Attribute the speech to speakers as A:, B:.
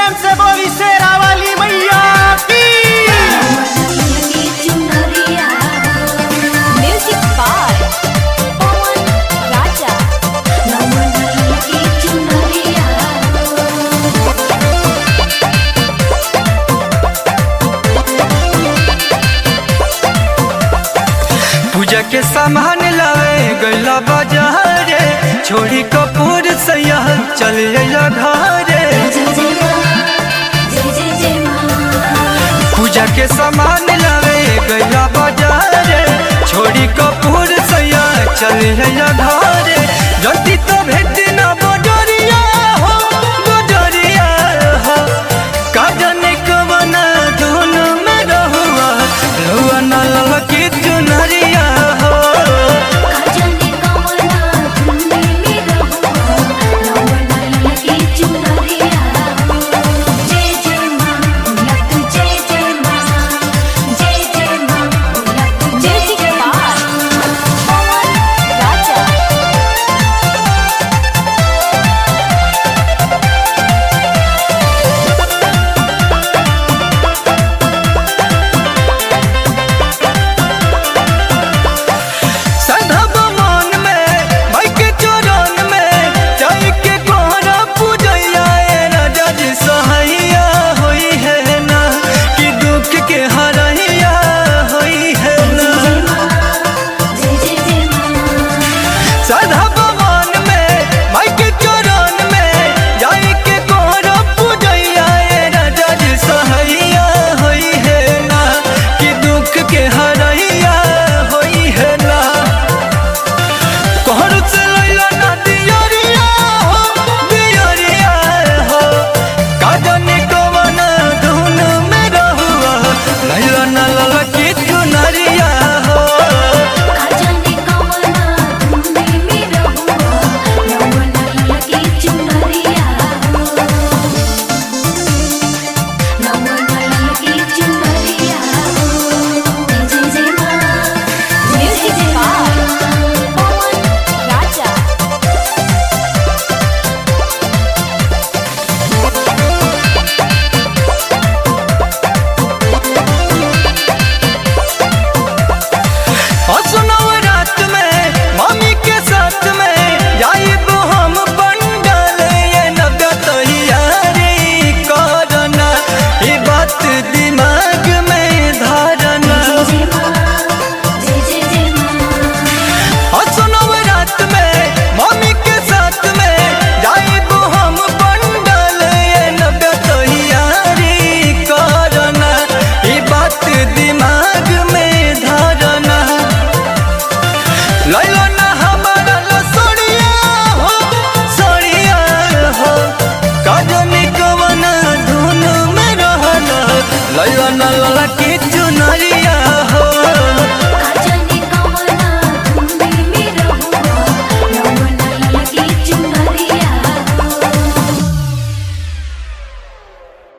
A: प्रेम से बोली शेरा वाली मैया की
B: म्यूजिक बाय पवन राजा
C: पूजा के सामान लावे गैला बाजारे छोड़ी कपूर सैया चल अइला घरे पूजा के सामान लावे गैला बाजारे छोड़ी कपूर सैया चल अइला घरे जल्दी तो